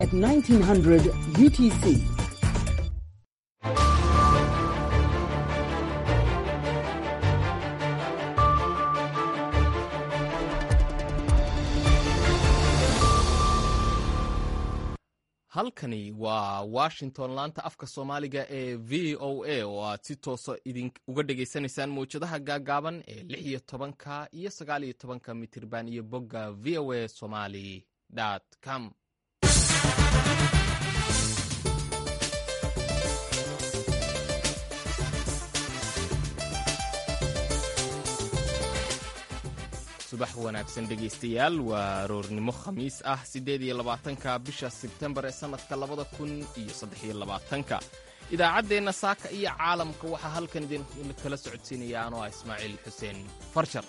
at 1900 UTC. halkani waa washington laanta afka soomaaliga ee v o a oo aad si toosa idin uga dhegaysanaysaan mawjadaha gaagaaban ee lix iyo tobanka iyo sagaal iyo tobanka mitirban iyo bogga v o a somali com subax wanaagsan dhegaystayaal waa aroornimo khamiis ah siddeed iyo labaatanka bisha sebtembar ee sannadka labada kun iyo saddex iyo labaatanka idaacaddeenna saaka iyo caalamka waxaa halkan idin kala socodsiinaya anoo ah ismaaciil xuseen farshar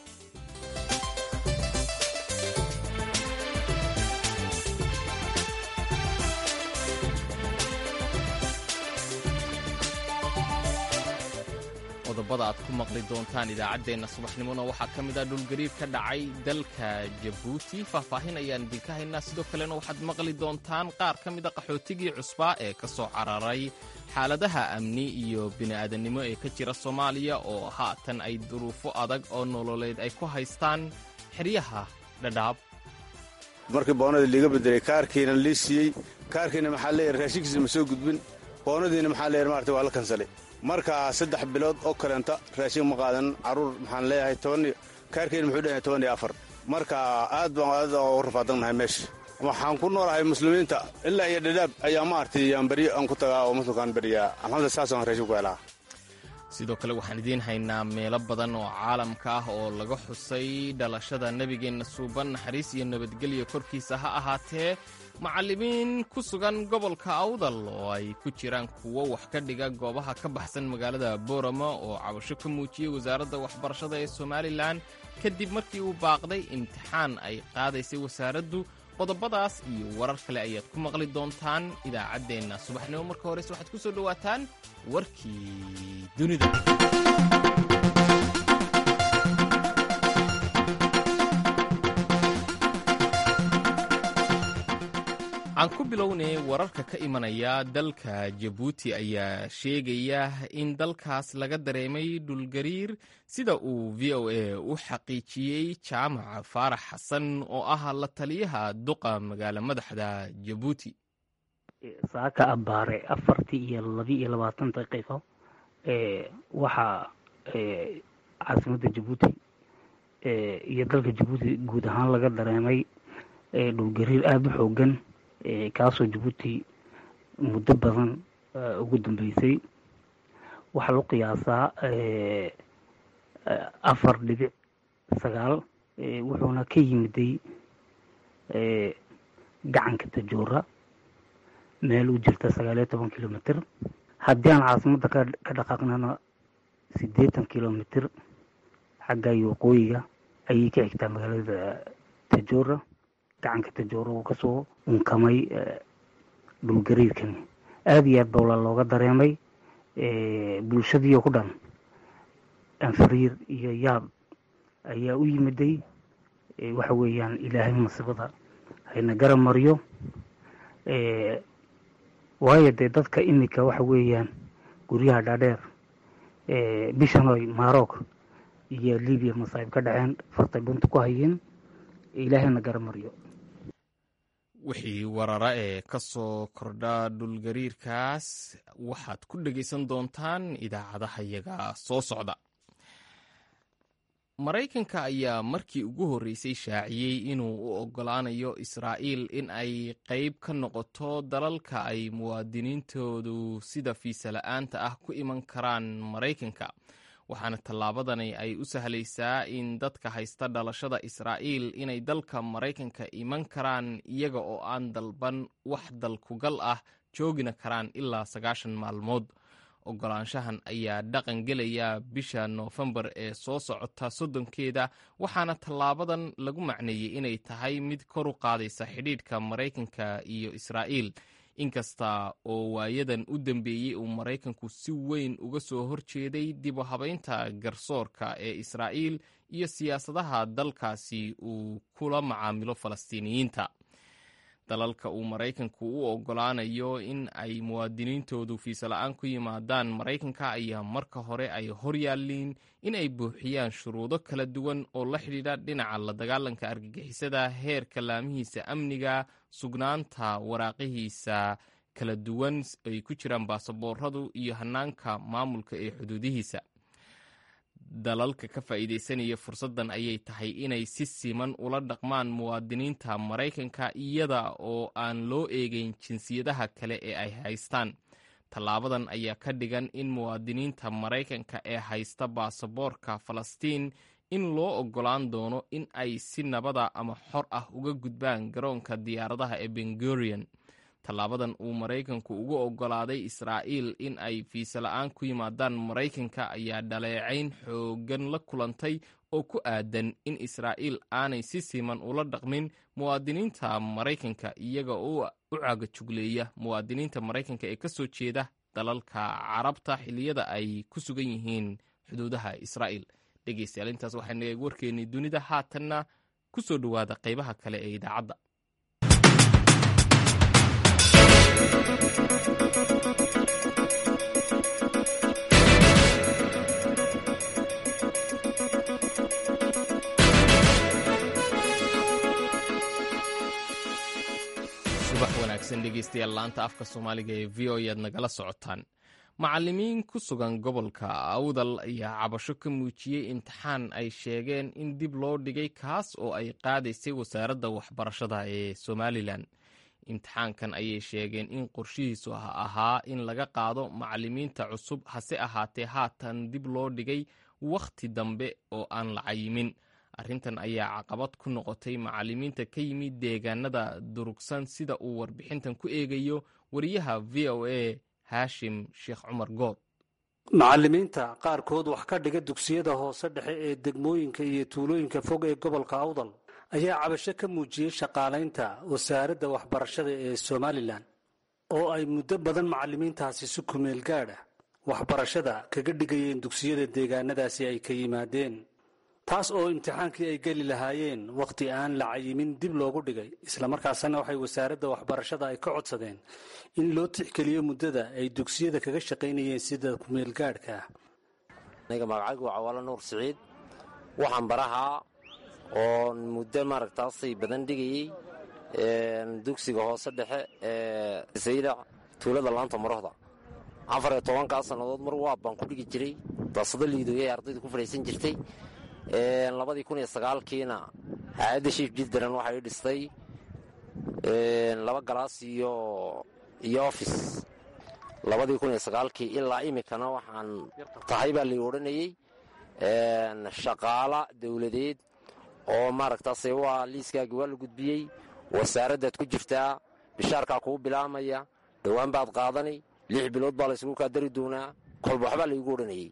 qodobada aad ku maqli doontaan idaacaddeenna subaxnimona waxaa ka mid ah dhulgariir ka dhacay dalka jabuuti faahfaahin ayaan idinka haynaa sidoo kalena waxaad maqli doontaan qaar ka mida qaxootigii cusbaa ee ka soo cararay xaaladaha amni iyo bini'aadannimo ee ka jira soomaaliya oo haatan ay duruufo adag oo nololeed ay ku haystaan xeryaha dhadhaab markii boonada liiga bedelay kaarkiina lii siiyey kaarkiina maxaa leeyahay raashinkiisa ma soo gudbin boonadiina maxaa leeyahay maarata waa la kansalay marka saddex bilood oo kaleenta raashin ma qaadan carruur maxaan leeyahay kaarkeena muxuu dheyahay toban iyo afar marka aad baan aad u rafaadannahay meesha waxaan ku noolahay muslimiinta ilaa iyo dhadhaab ayaa maartay yaan beryo aan ku tagaa oo muslimkaan beryaa alxamdulillah saasaan raashin ku helaa sidoo kale waxaan idiin haynaa meelo badan oo caalamka ah oo laga xusay dhalashada nebigeenna suuban naxariis iyo nabadgelya korkiisa ha ahaatee macallimiin ku sugan gobolka awdal oo ay ku jiraan kuwo wax ka dhiga goobaha ka baxsan magaalada boorama oo cabasho ka muujiyey wasaaradda waxbarashada ee somalilan kadib markii uu baaqday imtixaan ay qaadaysay wasaaraddu qodobadaas iyo warar kale ayaad ku maqli doontaan idaacaddeenna subaxnimo marka horese waxaad ku soo dhowaataan warkii dunida aan ku bilownay wararka ka imanaya dalka jabuuti ayaa sheegaya in dalkaas laga dareemay dhulgariir sida uu v o a u xaqiijiyey jaamaca faarax xasan oo ah la taliyaha duqa magaalo madaxda jabuuti saaka abbaare afartii iyo labi iyo labaatan daqiiqo waxaa caasimadda jabuuti iyo dalka jabuuti guud ahaan laga dareemay dhulgariir aada u xoogan kaasoo jabuuti muddo badan ugu dambeysay waxaa lagu qiyaasaa afar dhibic sagaal wuxuuna ka yimiday gacanka tajoora meel u jirta sagaal iyo toban kilomitr haddii aan caasimadda ka dhaqaaqnana siddeetan kilomitr xagga iyo waqooyiga ayay ka xigtaa magaalada tajoora gacanka tajoora uu kasoo unkamay dhulgariirkani aada iyo aad bowla looga dareemay bulshadiio ku dhan anfariir iyo yaab ayaa u yimiday waxa weeyaan ilaahay masibada hayna garab mariyo waayo dee dadka imika waxa weeyaan guryaha dhaadheer bishanoy maroc iyo libiya masaa'ib ka dhaceen fartay bunta ku hayeen ilaahayna garab mariyo wixii warara ee ka soo kordha dhulgariirkaas waxaad ku dhegaysan doontaan idaacadaha yaga soo socda maraykanka ayaa markii ugu horreysay shaaciyey inuu u oggolaanayo israa'iil in ay qayb ka noqoto dalalka ay muwaadiniintoodu sida fiisa la'aanta ah ku iman karaan maraykanka waxaana tallaabadani ay u sahlaysaa in dadka haysta dhalashada israa'iil inay dalka maraykanka iman karaan iyaga oo aan dalban wax dalkugal ah joogina karaan ilaa sagaashan maalmood oggolaanshahan ayaa dhaqan gelaya bisha noofembar ee soo socota soddonkeeda waxaana tallaabadan lagu macneeyey inay tahay mid kor u qaadaysa xidhiidhka maraykanka iyo israa'iil inkasta oo waayadan u dambeeyey uu maraykanku si weyn uga soo horjeeday dib u habaynta garsoorka ee israa'iil iyo siyaasadaha dalkaasi uu kula macaamilo falastiiniyiinta dalalka uu maraykanku u ogolaanayo in ay muwaadiniintoodu fiisa la-aan ku yimaadaan maraykanka ayaa marka hore ay horyaalliin in ay buuxiyaan shuruudo kala duwan oo la xidhiidha dhinaca la dagaalanka argagixisada heerka laamihiisa amniga sugnaanta waraaqihiisa kala duwan ay ku jiraan baasabooradu iyo hanaanka maamulka ee xuduudihiisa dalalka ka faa'iidaysanaya fursaddan ayay tahay inay si siman ula dhaqmaan muwaadiniinta maraykanka iyada oo aan loo eegeyn jinsiyadaha kale ee ay haystaan tallaabadan ayaa ka dhigan in muwaadiniinta maraykanka ee haysta baasaboorka falastiin in loo oggolaan doono in ay si nabada ama xor ah uga gudbaan garoonka diyaaradaha ee bengurian tallaabadan uu maraykanku ugu oggolaaday israa'iil in ay fiisa la-aan ku yimaadaan maraykanka ayaa dhaleecayn xooggan la kulantay oo ku aadan in israa'iil aanay si siman ula dhaqmin muwaadiniinta maraykanka iyaga oo u caagajugleeya muwaadiniinta maraykanka ee ka soo jeeda dalalka carabta xilliyada ay ku sugan yihiin xuduudaha israa'iil dhegeystayaal intaas waxayna warkeennii dunida haatanna ku soo dhowaada qaybaha kale ee idaacadda subax wanaagsan dhegeystayaal laanta afka soomaaliga ee v o e aad nagala socotaan macallimiin ku sugan gobolka awdal ayaa cabasho ka muujiyey imtixaan ay sheegeen in dib loo dhigay kaas oo ay qaadaysay wasaaradda waxbarashada ee somalilan imtixaankan ayay sheegeen in qorshihiisu ahaa in laga qaado macallimiinta cusub hase ahaatee haatan dib loo dhigay wakhti dambe oo aan la cayimin arrintan ayaa caqabad ku noqotay macallimiinta ka yimid deegaanada durugsan sida uu warbixintan ku eegayo wariyaha v o a haashim sheekh cumar good macallimiinta qaarkood wax ka dhiga dugsiyada hoose dhexe ee degmooyinka iyo tuulooyinka fog ee gobolka awdal ayaa cabasho ka muujiyey shaqaalaynta wasaaradda waxbarashada ee somalilan oo ay muddo badan macallimiintaasi si kumeel gaadha waxbarashada kaga dhigayeen dugsiyada deegaanadaasi ay ka yimaadeen taas oo imtixaankii ay geli lahaayeen wakhti aan la cayimin dib loogu dhigay islamarkaasna waxay wasaaradda waxbarashada ay ka codsadeen in loo tixgeliyo muddada ay dugsiyada kaga shaqaynayeen sida kumeelgaadhka aniga magacaygu waa cawaalo nuur siciid waxaan barahaa oo muddo maaragtaasay badan dhigayey dugsiga hoose dhexe ee saydac tuulada laanta marohda afar iyo tobankaa sannadood mar waab baan ku dhigi jiray daasado liidooyay ardayda ku fadhiisan jirtay labadii kun iyo sagaalkiina hay-adda shiif jiddaran waxay dhistay laba galaas iyo iyo office labadii kun iyo sagaalkii ilaa imikana waxaan tahay baa lai odhanayey shaqaala dowladeed oo maaragtaase waa liiskaagii waa la gudbiyey wasaaraddaad ku jirtaa bishaarkaa kuu bilaamaya dhowaan baad qaadani lix bilood baa laysugu kaa dari doonaa kolba waxbaa laygu odhanayey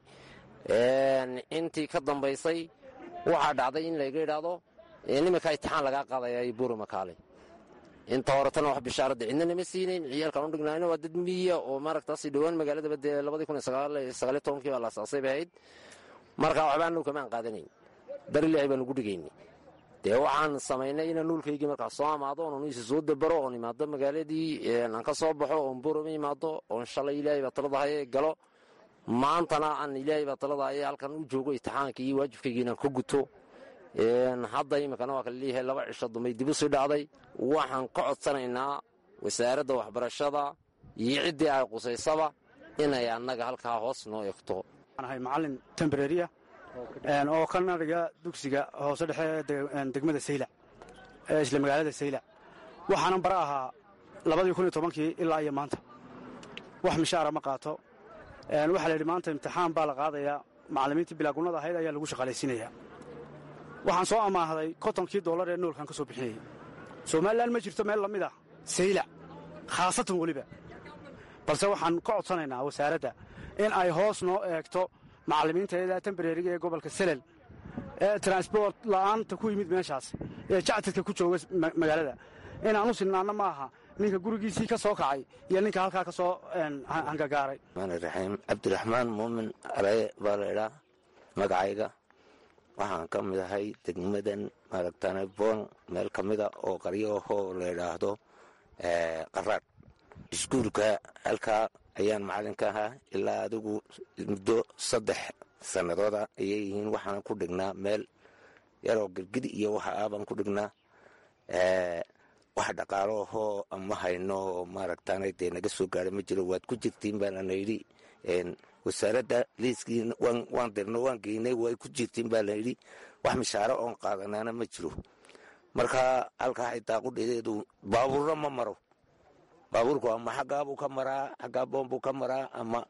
intii ka dambaysay waxaa dhacday in layga idhaahdo nimankaa itixaan lagaa qaadaya buura makaale inta horetana wax bishaaradda cidna nama siinayn ciyaalkaan u dhignaayna waa dad miya oo maaragtaas dhowaan magaaladaba dee labadii kun iyo sagaaliyo tobankii baa la asaasay bay ahayd markaa waxba anagu kamaan qaadanayn dar ilaahay baan ugu dhigayni dee waxaan samaynay inaan nuulkaygii markaa soo amaado oon isa soo dabaro oon imaado magaaladii aan ka soo baxo oon buurama imaado oon shalay ilaahay baa talada haye galo maantana aan ilaahay baa talada haye halkan u joogo itixaanka iyo waajibkayga inaan ka guto hadda iminkana waa kala leeyahay laba cisho dambay dib u sii dhacday waxaan ka codsanaynaa wasaaradda waxbarashada iyo ciddii ay qusaysaba inay annaga halkaa hoos noo egto ahay macalin tembreriya oo ka nadhiga dugsiga hoose dhexe ee degmada saylac ee isla magaalada saylac waxaanan bara ahaa labadii kun iyo tobankii ilaa iyo maanta wax mishaara ma qaato waxaa la yidhi maanta imtixaan baa la qaadayaa macallimiintii bilaagunnada ahayd ayaa lagu shaqaalaysiinayaa waxaan soo amaahday kontonkii dollar ee noolkan ka soo bixinayay somalilan ma jirto meel la mid ah saylac khaasatan weliba balse waxaan ka codsanaynaa wasaaradda in ay hoos noo eegto macallimiintaeeda tembareriga ee gobolka selel ee transbort la'aanta ku yimid meeshaas ee jactadka ku jooga magaalada inaan u sinnaanno ma aha ninka gurigiisii ka soo kacay iyo ninka halkaa ka soo hangagaaray raxiim cabdiraxmaan muumin araye baa la idhaa magacayga waxaan ka mid ahay degmadan maaragtana boon meel ka mida oo qaryo ahoo la idhaahdo qaraadh iskuulka halkaa ayaan macalin ka ahaa ilaa adigu muddo saddex sanadooda ayay yihiin waxaan ku dhignaa meel yaroo girgidi iyo waxa aabaan ku dhignaa wax dhaqaalo ahoo ama hayno oo maaragtaanay dee naga soo gaara ma jiro waad ku jirtiin baana yidhi wasaaradda liiskii waan dirno waan geynay way ku jirtiin baa la yidhi wax mishaaro oon qaadanaana ma jiro marka halkaa xitaa qudheedeedu baabuurna ma maro baabuurku ama xaggaabuu ka maraa xaggaa boonbuu ka maraa ama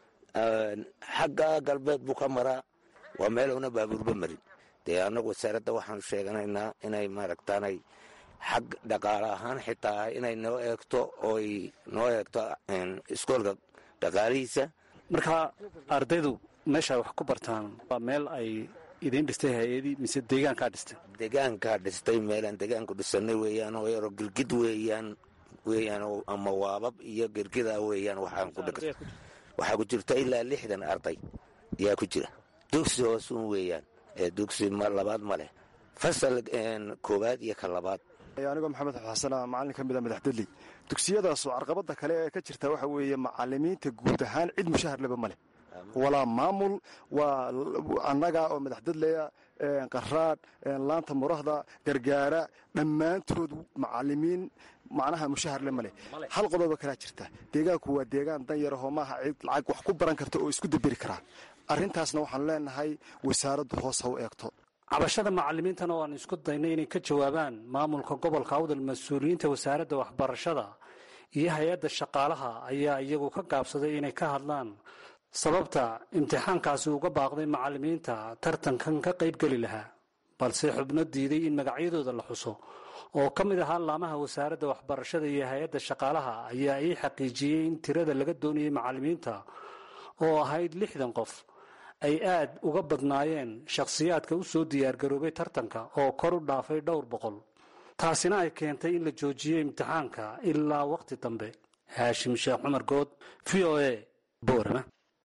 xagga galbeed buu ka maraa waa meelowna baabuurba marin dee annagu wasaaradda waxaanu sheeganaynaa inay maaragtaanay xag dhaqaale ahaan xitaa inay noo eegto ooy noo eegto iskoolka dhaqaalihiisa marka ardaydu meesha wax ku bartaan waa meel ay idiin dhistay hay-adii mise deegaankaa dhistay deegaankaa dhistay meelaan deegaanku dhisanay weeyaan oo yaro girgid weeyaan weeyaan ama waabab iyo girgida weeyaan waxaan ku dhig waxaa ku jirta ilaa lixdan arday yaa ku jira dugsi hoosun weeyaan ee dugsi labaad ma leh fasal koowaad iyo ka labaad anigoo maxamed xasana macalin ka mida madaxdadley dugsiyadaasoo carqabada kale ee ka jirta waxa weeye macalimiinta guud ahaan cid mushahar leba ma leh walaa maamul waa annaga oo madaxdadleya qaraadh laanta murahda gargaara dhammaantood macalimiin macnaha mushaharle ma leh hal qodoba kalaa jirta deegaanku waa deegaan dan yarahoo maaha cid lacag wax ku baran karta oo isku daberi karaa arrintaasna waxaanu leenahay wasaaraddu hoos ha u eegto cabashada macalimiintana oo aan isku daynay inay ka jawaabaan maamulka gobolka awdal mas-uuliyiinta wasaaradda waxbarashada iyo hay-adda shaqaalaha ayaa iyagu ka gaabsaday inay ka hadlaan sababta imtixaankaasi uga baaqday macalimiinta tartankan ka qaybgeli lahaa balse xubno diiday in magacyadooda la xuso oo ka mid ahaa laamaha wasaaradda waxbarashada iyo hay-adda shaqaalaha ayaa ii xaqiijiyey in tirada laga doonayay macalimiinta oo ahayd lixdan qof ay aad uga badnaayeen shakhsiyaadka u soo diyaargaroobay tartanka oo kor u dhaafay dhowr boqol taasina ay keentay in la joojiyo imtixaanka ilaa wakhti dambe haashim sheekh cumar good v o a boorama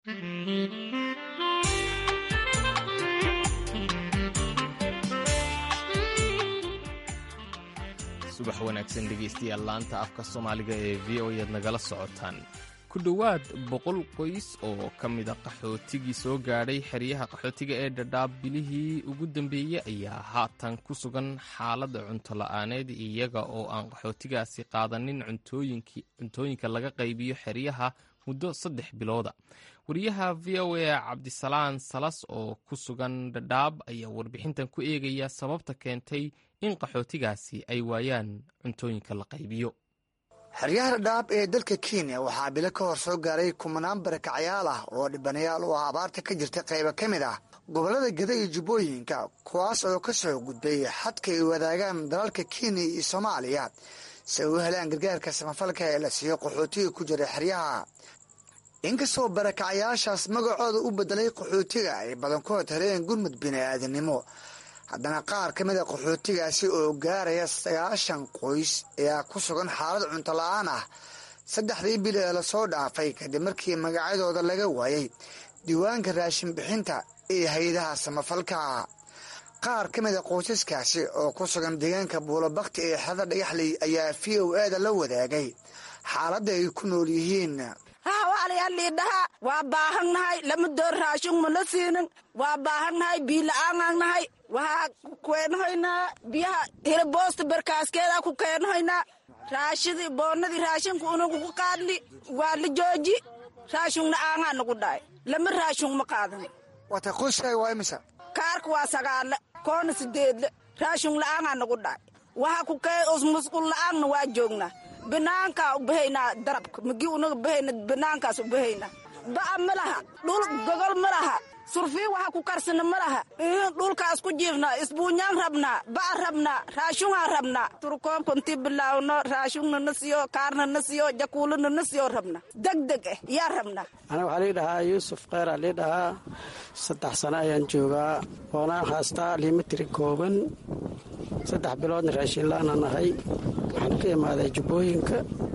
subax wanaagsan dhegaystayaal laanta afka soomaaliga ee v o ead nagala socotaan ku dhowaad boqol qoys oo ka mida qaxootigii soo gaadhay xeryaha qaxootiga ee dhadhaab bilihii ugu dambeeyey ayaa haatan ku sugan xaaladda cunto la-aaneed iyaga oo aan qaxootigaasi qaadanin cuntooyinka laga qaybiyo xeryaha muddo saddex bilooda wariyaha v o a cabdisalaan salas oo ku sugan dhadhaab ayaa warbixintan ku eegaya sababta keentay in qaxootigaasi ay waayaan cuntooyinka la qaybiyo xeryaha dhadhaab ee dalka kenya waxaa bilo ka hor soo gaaray kumanaan barakacyaal ah oo dhibanayaal u ah abaarta ka jirta qayba ka mid ah gobollada geda iyo jubbooyinka kuwaas oo ka soo gudbay xadka ay wadaagaan dalalka kenya iyo soomaaliya si ay u helaan gargaarka samafalka ee la siiyo qaxootiga ku jira xeryaha inkastoo barakacyaashaas magacooda u bedelay qaxootiga ay badankood heleen gurmud bini'aadanimo haddana qaar ka mida qaxootigaasi oo gaaraya sagaashan qoys ayaa ku sugan xaalad cunto la-aan ah saddexdii bil ee lasoo dhaafay kadib markii magacyadooda laga waayay diiwaanka raashin bixinta iyo hay-adaha samafalka qaar ka mida qoysaskaasi oo ku sugan deegaanka buulabakti ee xerada dhagaxley ayaa v o e da la wadaagay xaaladda ay ku nool yihiin hawaaliyaliidhaha waa baahannahay lama door raashun mana siinin waa baahannahay biila'aannahay waxaa ku keenahaynaa biyaha hiliboosta barkaaskeeda ku keenahaynaa raashidii boonnadii raashinku unugu ku qaadli waa la jooji raashungna aangaa nagu dhaay lama raashung ma qaadan wata qoyskaaga waa imisa kaarka waa sagaale koona sideedle raashung la'aangaa nagu dhaay waxa ku kee usmusqul la'aanna waa joognaa banaankaa u bahaynaa darabka magi unaga bahayna banaankaas u bahaynaa ba'a ma laha dhul gogol ma laha surfii waxa ku karsana ma laha dhulkaas ku jiifnaa isbuunyaan rabnaa ba'a rabnaa raashungaan rabnaa turkoobka intii bilaawno raashungna na siyo kaarna na siyo jakuulana na siyo rabna degdeg eh yaa rabnaa aniga waxaa lii dhahaa yuusuf kheyraa lii dhahaa saddex sano ayaan joogaa oonaan haastaa limitiri kooban saddex biloodna raashinlaana nahay waxaan ka imaaday jubbooyinka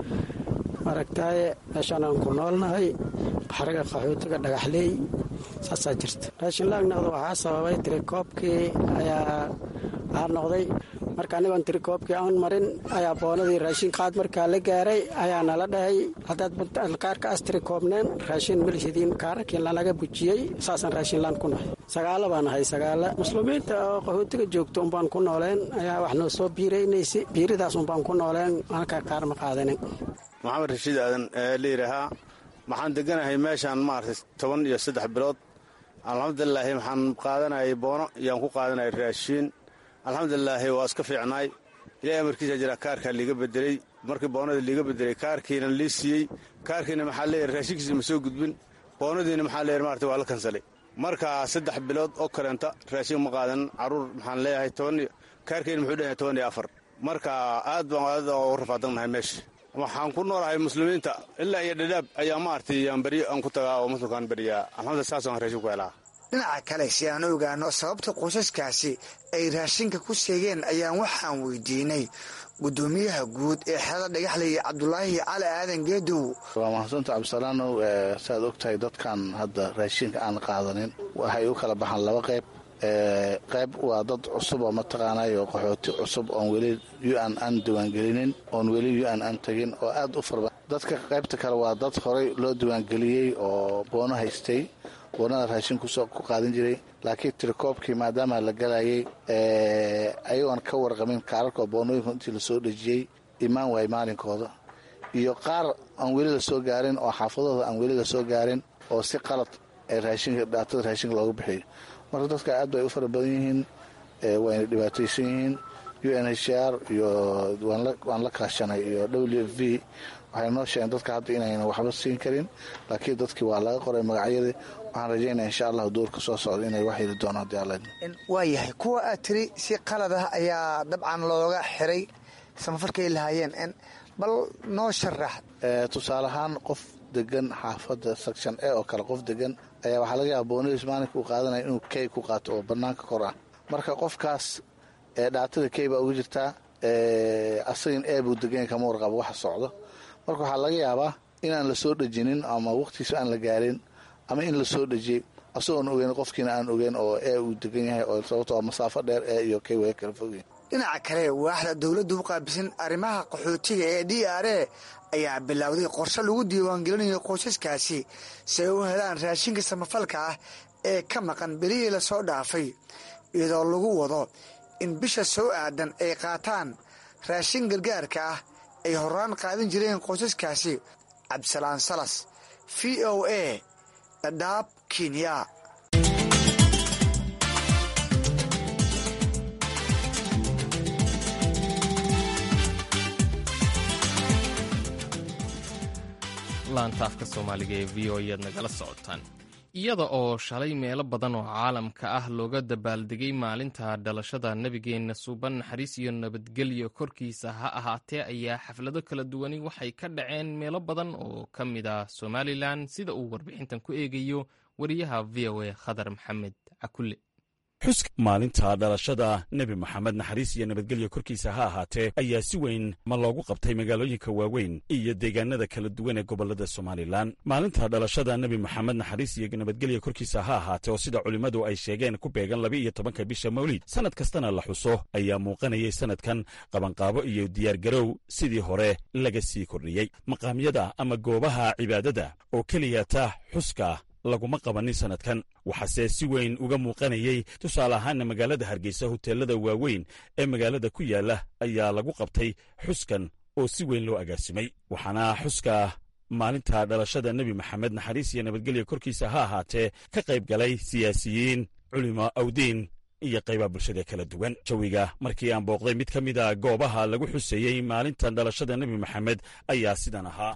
maaragtaaye meeshaan aan ku noolnahay xariga qaxootiga dhagaxleey saasaa jirta raashinlaag noqda waxaa sababay tirikoobkii ayaa aa noqday marka anigoon tirikoobkii aan marin ayaa boonadii raashin qaad markaa la gaaray ayaa nala dhahay haddaad kaarkaas tirikoobneen raashin malihidin kaarakiin lanaga bujiyey saasaan raashinlaan ku nahay sagaalo baan ahay sagaala muslimiinta oo qaxootiga joogto unbaan ku nooleen ayaa wax noo soo biiraynaysa biiridaas unbaan ku nooleen anaka kaar ma qaadanin maxamed rashiid aadan ee la yidhaahaa waxaan deganahay meeshaan maaragtay toban iyo saddex bilood alxamdulilaahi waxaan qaadanayay boono iyaan ku qaadanayay raashiin alxamdulilaahi waa iska fiicnaay ilaahay amarkiisa jira kaarkaa liiga bedeley markii boonada liiga bedelay kaarkiina lii siiyey kaarkiina maxaa leeyahay raashinkiisa ma soo gudbin boonadiina maxaa leeyahay maarata waa la kansalay marka saddex bilood oo kaleenta raashin ma qaadan caruur maxaan leeyahay toban kaarkiina muxuu dhanyahay toban iyo afar marka aad baan aad u rafaadannahay meesha waxaan ku noolahay muslimiinta ilaa iyo dhadhaab ayaa maaragtay yaan beryo aan ku tagaa oo muslimkaan beryaa alxamdulillah saasaan raashin ku helaa dhinaca kale si aan u ogaano sababta qoysaskaasi ay raashinka ku seegeen ayaan waxaan weydiinay gudoomiyaha guud ee xeelada dhagaxley cabdulaahi cali aadan geedow waa mahadsanto cabdisalaanow saaad og tahay dadkan hadda raashinka aan qaadanin waxay u kala baxaan laba qayb qayb waa dad cusub oo mataqaanayo qaxooti cusub oon weli u-an aan diiwaangelinin oon weli u-an aan tegin oo aad u farba dadka qaybta kale waa dad horey loo diiwaangeliyey oo boono haystay boonada raashin kusoo ku qaadan jiray laakiin tirikoobkii maadaama la galayay ayagoon ka warqamin kaararka boonooyinka intii lasoo dhejiyey imaan waay maalinkooda iyo qaar aan weli lasoo gaarin oo xaafadooda aan weli lasoo gaarin oo si qalad ee raashinka dhaatada raashinka looga bixiyo marka dadka aad bay u fara badan yihiin wayna dhibaataysan yihiin u n h r iyo waan la kaashanay iyo w f v waxay noo sheegeen dadka hadda inayna waxba siin karin laakiin dadkii waa laga qoray magacyadii waxaan rajaynaya insha allahu duurka soo socda inay wax heli doonaan hadii alla waayahay kuwa aad tiri si qalad ah ayaa dabcan looga xiray samafarkay lahaayeen bal noo sharax tusaale ahaan qof degan xaafadda section e oo kale qof degan ayaa waxaa laga yaaba boonadiis maalinka uu qaadanaya inuu key ku qaato oo bannaanka kor ah marka qofkaas dhaatada key baa uga jirtaa asagin e buu deganya kama warqabo waxa socdo marka waxaa laga yaabaa inaan la soo dhejinin ama waqtiisa aan la gaarin ama in la soo dhejiyey asagoon ogeyn qofkiina aan ogeyn oo e uu degan yahay oo sababto masaafo dheer e iyo key way kala fogyihin dhinaca kale waaxda dowladda u qaabisan arrimaha qaxootiga ee d r a ayaa bilowday qorshe lagu diiwaangelinayo qoysaskaasi si ay u helaan raashinka samafalka ah ee ka maqan belihii lasoo dhaafay iyadoo lagu wado in bisha soo aadan ay qaataan raashin gargaarka ah ay horaan qaadan jireen qoysaskaasi cabdisalaan salas v o a dhadhaab kenya laanta afka soomaaliga ee v o ayaad nagala socotaan iyada oo shalay meelo badan oo caalamka ah looga dabaaldegay maalinta dhalashada nebigeenna suuban naxariis iyo nabadgelyo korkiisa ha ahaatee ayaa xaflado kala duwani waxay ka dhaceen meelo badan oo ka mid ah somalilan sida uu warbixintan ku eegayo wariyaha v o a khadar maxamed cakulle xuska maalinta dhalashada nebi moxamed naxariis iyo nabadgelyo korkiisa ha ahaatee ayaa si weyn ma loogu qabtay magaalooyinka waaweyn iyo deegaanada kala duwan ee gobolada somalilan maalinta dhalashada nebi moxamed naxariis iyo nabadgelyo korkiisa ha ahaatee oo sida culimmadu ay sheegeen ku beegan laba iyo tobanka bisha mawlid sannad kastana la xuso ayaa muuqanayay sannadkan qabanqaabo iyo diyaargarow sidii hore laga sii kordhiyey maqaamyada ama goobaha cibaadada oo keliyata xuska laguma qabanin sannadkan waxaase si weyn uga muuqanayey tusaale ahaana magaalada hargeysa hoteelada waaweyn ee magaalada ku yaala ayaa lagu qabtay xuskan oo si weyn loo agaasimay waxaana xuska maalinta dhalashada nebi maxamed naxariis iyo nabadgelya korkiisa ha ahaatee ka qayb galay siyaasiyiin culimo awdiin iyo qaybaha bulshada kala duwan jawiga markii aan booqday mid ka mid a goobaha lagu xuseeyey maalinta dhalashada nebi maxamed ayaa sidan ahaa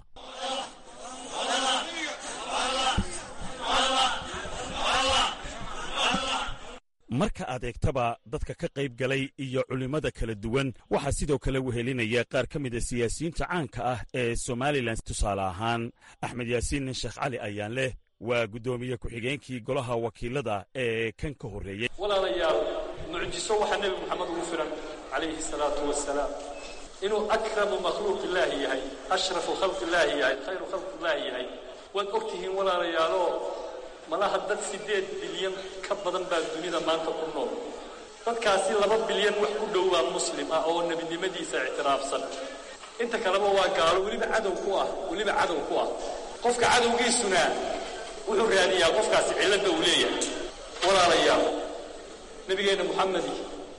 marka aad eegtaba dadka ka qayb galay iyo culimmada kala duwan waxaa sidoo kale wehelinaya qaar ka mid a siyaasiyiinta caanka ah ee somalilan tusaale ahaan axmed yaasiin sheekh cali ayaan leh waa guddoomiye ku-xigeenkii golaha wakiilada ee kan ka horreeyey walaalayaal mucjiso waxaa nebi moxamed ugu filan calayhi salaatu wasalaam inuu akramu makhluuq illaahi yahay ashrafu khalqillaahi yahay khayru khalqillaahi yahay waad og tihiin walaalayaaloo malaha dad siddeed bilyan ka badan baa dunida maanta ku nool dadkaasi laba bilyan wax ku dhowaa muslim ah oo nebinimadiisa ictiraafsan inta kaleba waa gaalo weliba cadow ku ah weliba cadow ku ah qofka cadowgiisuna wuxuu raadiyaa qofkaasi cilladda uu leeyahay walaalayaal nebigeenna moxamedi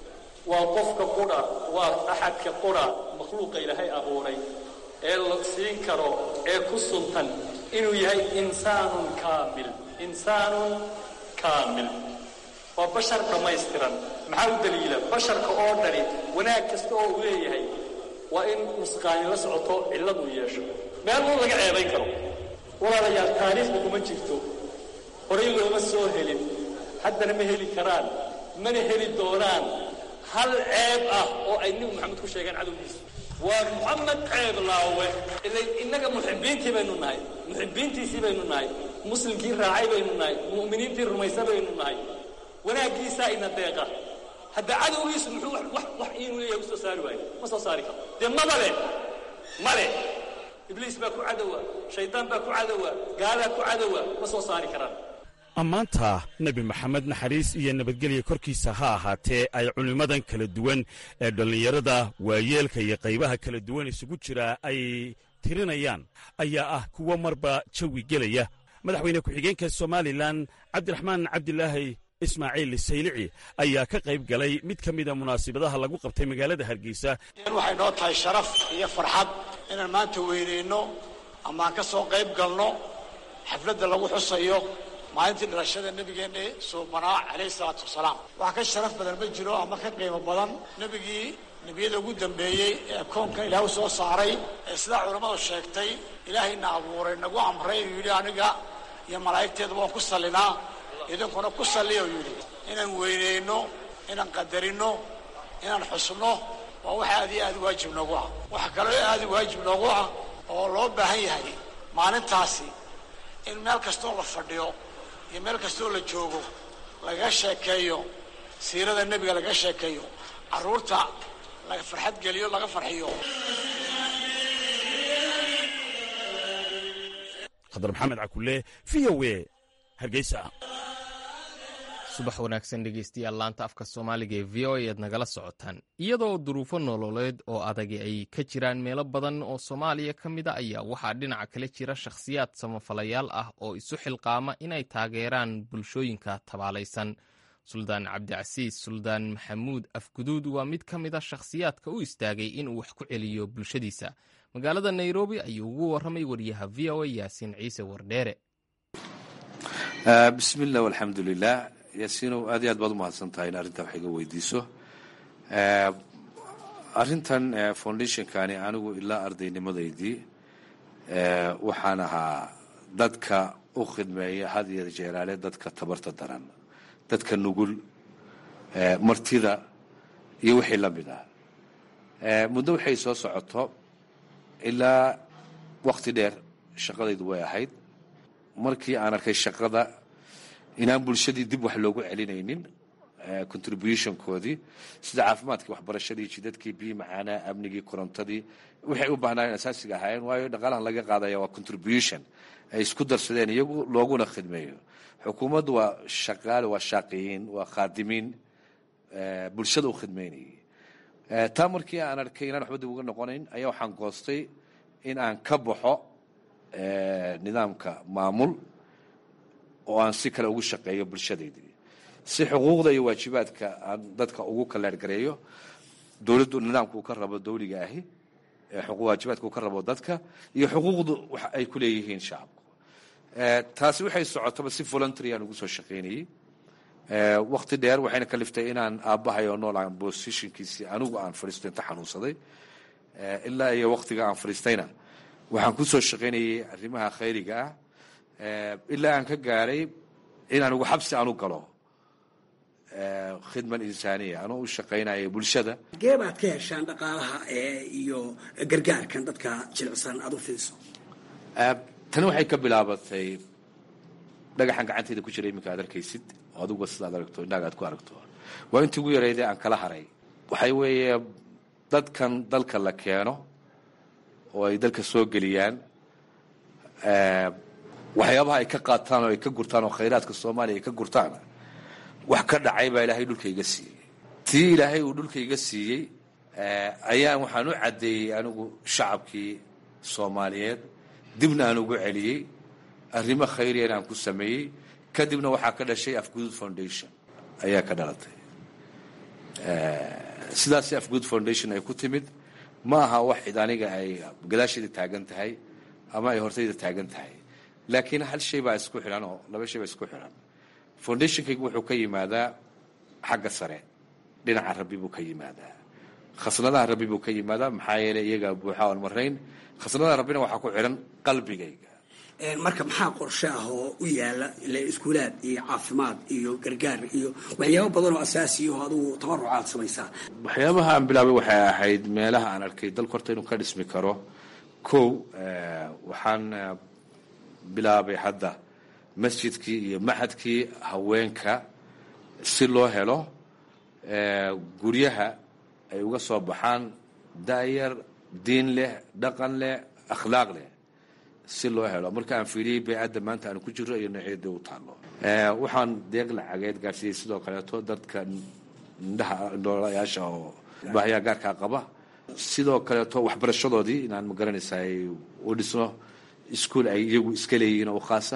waa qofka qudha waa axadka qudha makhluuqa ilaahay abuuray ee la siin karo ee ku suntan inuu yahay insaanun kaamil insaanun kaamil waa bashar dhammaystiran maxaa u daliila basharka oo dhani wanaag kasta oo uu leeyahay waa in nusqaani la socoto cillad uu yeesho meel un laga ceebayn karo walaalayaal taariikhda kuma jirto horay looma soo helin haddana ma heli karaan mana heli doonaan hal ceeb ah oo ay nebi moxamed ku sheegaan cadowgiisa waa moxamed ceeb laawe ila innaga muxibbiintii baynu nahay muxibbiintiisii baynu nahay muslimkii raacay baynu nahay mu'miniintii rumaysa baynu nahay wanaaggiisaa ina deeqa hadda cadowgiisu muxuu wax wax inuu leeyahay u soo saari waayo ma soo saari karo dee maba leh ma leh ibliis baa ku cadowa shaydaan baa ku cadowa gaalaa ku cadowa ma soo saari karaan ammaanta nebi maxamed naxariis iyo nabadgelya korkiisa ha ahaatee ay culimmadan kala duwan ee dhallinyarada waayeelka iyo qaybaha kala duwan isugu jira ay tirinayaan ayaa ah kuwa marba jawi gelaya madaxweyne ku-xigeenka somalilan cabdiraxmaan cabdilaahi ismaaciil saylici ayaa ka qayb galay mid ka mida munaasibadaha lagu qabtay magaalada hargeysa waxay noo tahay sharaf iyo farxad inaan maanta weynayno ama aan ka soo qayb galno xafladda lagu xusayo maalintii dhalashada nebigeenna suubanaa calayhi salaatu wasalaam wax ka sharaf badan ma jiro ama ka qiimo badan nebigii nebiyada ugu dambeeyey ee koonkan ilaah u soo saaray ee sidaa culammadu sheegtay ilaahayna abuuray nagu amray inuu yidhi aniga iyo malaa'igteeda waan ku sallinaa idinkuna ku salliya uu yidhi inaan weynayno inaan qadarino inaan xusno waa wax aad iyo aad waajib noogu ah waxa kaloo aad waajib noogu ah oo loo baahan yahay maalintaasi in meel kastoo la fadhiyo iyo meel kastoo la joogo lagaga sheekeeyo siirada nebiga lagaga sheekeeyo carruurta laga farxad geliyo laga farxiyo khadar maxamed cakule v o e hargeysa subax wanaagsan dhegeystayaal laanta afka soomaaliga ee v o a aad nagala socotaan iyadoo duruufo nololeed oo adagi ay ka jiraan meelo badan oo soomaaliya ka mid a ayaa waxaa dhinaca kale jira shakhsiyaad samafalayaal ah oo isu xilqaama inay taageeraan bulshooyinka tabaalaysan suldaan cabdicasiis suldaan maxamuud afguduud waa mid ka mid a shakhsiyaadka u istaagay inuu wax ku celiyo bulshadiisa magaalada nairobi ayuu ugu warramay wariyaha v o a yaasiin ciise wardheere bismiillah alxamdulilah yaasiinow aad iyo aad baad u mahadsan tahay in arrintaa wax iga weydiiso arrintan foundationkani anigu ilaa ardaynimadaydii waxaan ahaa dadka u khidmeeya had iyo jeeraale dadka tabarta daran dadka nugul martida iyo wixii la mid ah muddo waxay soo socoto ilaa wakti dheer shaqadaydu way ahayd markii aan arkay shaqada inaan bulshadii dib wax loogu celinaynin contributionkoodii sida caafimaadkii waxbarashadii jidadkii biyi macaanaa amnigii korontadii waxay u baahnaayeen asaasiga ahaayeen waayo dhaqaalahan laga qaadaya waa contribution ay isku darsadeen iyagu looguna khidmeeyo xukuumaddu waa shaqaale waa shaaqiyiin waa khaadimiin bulshada u khidmeynayay taa markii aan arkay inaan waxba dib uga noqonayn ayaa waxaan goostay in aan ka baxo nidaamka maamul oo aan si kale ugu shaqeeyo bulshadaydii si xuquuqda iyo waajibaadka aan dadka ugu kaleergareeyo dowladdu nidaamka uu ka rabo dawliga ahi waajibaadka uu ka rabo dadka iyo xuquuqdu wax ay ku leeyihiin shacabku taasi waxay socotaba si voluntary aan ugu soo shaqaynayey wakti dheer waxayna kaliftay inaan aabbahay oo nool aan bosishinkiisii anigu aan fadhiisto inta xanuunsaday ilaa iyo waktiga aan fadhiistayna waxaan ku soo shaqaynayay arrimaha khayriga ah ilaa aan ka gaaray in anigu xabsi aanu galo khidman insaaniya anoo u shaqaynaya bulshada gee baad ka heshaan dhaqaalaha iyo gargaarkan dadka jilicsan aad u fidiso tani waxay ka bilaabatay dhagaxan gacantayda ku jira iminka aad arkaysid oo adiguba sida ad aragto indhaaga aad ku aragto waa intii ugu yarayday aan kala haray waxay weeye dadkan dalka la keeno oo ay dalka soo geliyaan waxyaabaha ay ka qaataan oo ay ka gurtaan oo khayraadka soomaaliya ay ka gurtaan wax ka dhacay baa ilaahay dhulka iga siiyey tii ilaahay uu dhulka iga siiyey ayaan waxaan u caddeeyey anigu shacabkii soomaaliyeed dibna aan ugu celiyey arrimo khayriyan aan ku sameeyey kadibna waxaa ka dhashay afgudud foundation ayaa ka dhalatay sidaasi afgud foundation ay ku timid ma aha wax cid aniga ay gadaasheeda taagan tahay ama ay hortayda taagan tahay laakiin hal shay baa isku xidhan oo laba shay baa isku xidhan foundationkaygu wuxuu ka yimaadaa xagga sare dhinaca rabbi buu ka yimaadaa khasnadaha rabbi buu ka yimaadaa maxaa yeelay iyagaa buuxa oon marayn khasnadaha rabbina waxaa ku xidhan qalbigayga marka maxaa qorshe ah oo u yaala iskuulaad iyo caafimaad iyo gargaar iyo waxyaabo badan oo asaasi oo adugu tabarucaad samaysaa waxyaabaha aan bilaabay waxay ahayd meelaha aan arkay dalka horta inuu ka dhismi karo kow waxaan bilaabay hadda masjidkii iyo maxadkii haweenka si loo helo guryaha ay uga soo baxaan da'yar diin leh dhaqan leh akhlaaq leh si loo helo marka aan fiiriyey baycadda maanta aan ku jiro iyo noocyada u taalo waxaan deeq lacageed gaarsiiyey sidoo kaleeto dadka indhaha indhoolayaasha oo baahiyaa gaarkaa qaba sidoo kaleeto waxbarashadoodii inaan magaranaysa ay u dhisno iskuol ay iyagu iska leeyihiin oo khaasa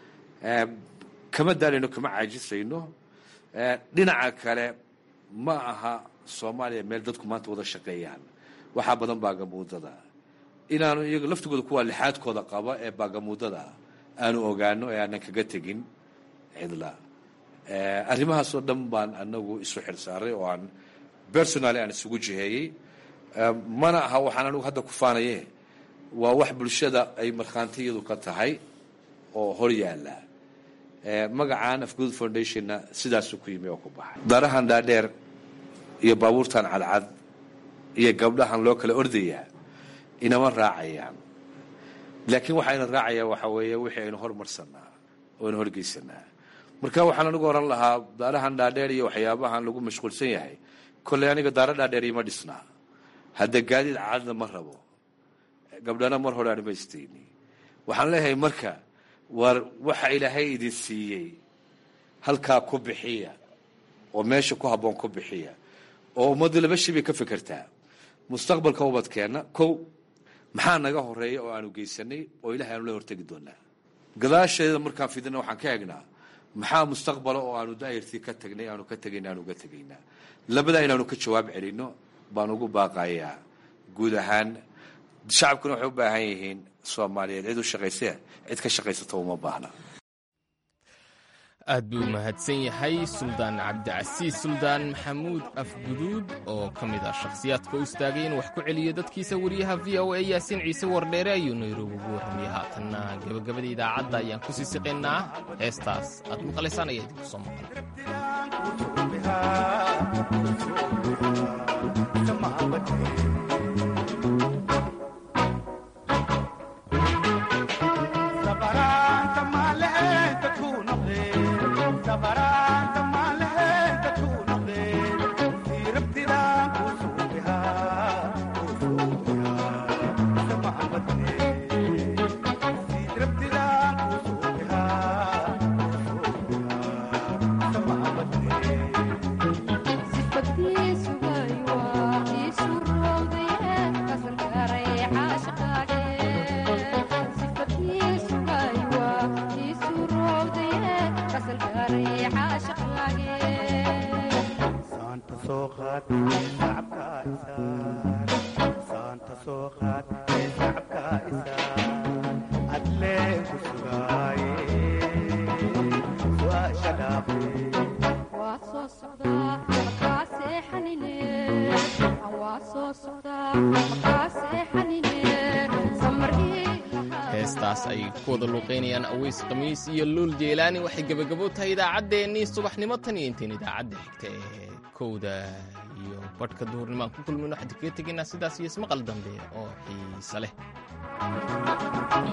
kama daalayno kama caajisayno dhinaca kale ma aha soomaaliya meel dadku maanta wada shaqeeyaan waxaa badan baagamuudada inaanu iyaga laftigooda kuwaa lixaadkooda qaba ee baagamuudada aanu ogaano ee aanan kaga tegin cidla arrimahaasoo dhan baan anagu isu xilsaaray oo aan personally aan isugu jiheeyey mana aha waxaan anigu hadda ku faanaye waa wax bulshada ay markhaantiyadu ka tahay oo hor yaalla magacaan afgood foundationna sidaasuu ku yimi oo ku baxay darahan dhaadheer iyo baabuurtan cadcad iyo gabdhahan loo kala ordayaa inama raacayaan laakiin waxayna raacayaan waxaa weeye wixii aynu hormarsanaa oo aynu horgeysanaa marka waxaan anigu oran lahaa daarahan dhaadheer iyo waxyaabahan lagu mashquulsan yahay kolley aniga daaro dhaadheer ima dhisnaa hadda gaadiid cadadna ma rabo gabdhana mar hore aan maystayni waxaan leeyahay marka war waxa ilaahay idin siiyey halkaa ku bixiya oo meesha ku habboon ku bixiya oo ummaddu laba shay bay ka fekertaa mustaqbalka ubadkeenna kow maxaa naga horeeya oo aanu geysanay oo ilahay aanu la hortegi doonaa gadaasheeda markaan fidina waxaan ka egnaa maxaa mustaqbala oo aanu daayirtii ka tagnay aanu ka tegayna aanu uga tegaynaa labadaa inaanu ka jawaab celinno baan ugu baaqayaa guud ahaan shacabkuna waxay u baahan yihiin soomaaliyeed cid u shaqaysaya cid ka shaqaysata uma baahna aad buu mahadsan yahay suldaan cabdicasiis suldaan maxamuud afguduud oo ka mid ah shakhsiyaadka u istaagay in wax ku celiyo dadkiisa wariyaha v o a yaasiin ciise wardheere ayuu nairobi ugu warramiyey haatanna gebagabada idaacadda ayaan ku sii siqaynaa heestaas aad maqlaysaan ayaa idinku soo maqan heestaas ay ku wada luuqaynayaan aweys khamiis iyo luul jeelaani waxay gebagabo tahay idaacaddeenii subaxnimo tan iyo intayn idaacadda xigta ee kowda iyo badhka duhurnimo aan ku kulmin waxaan kaga tegaynaa sidaas iyo ismaqal dambe oo xiise leh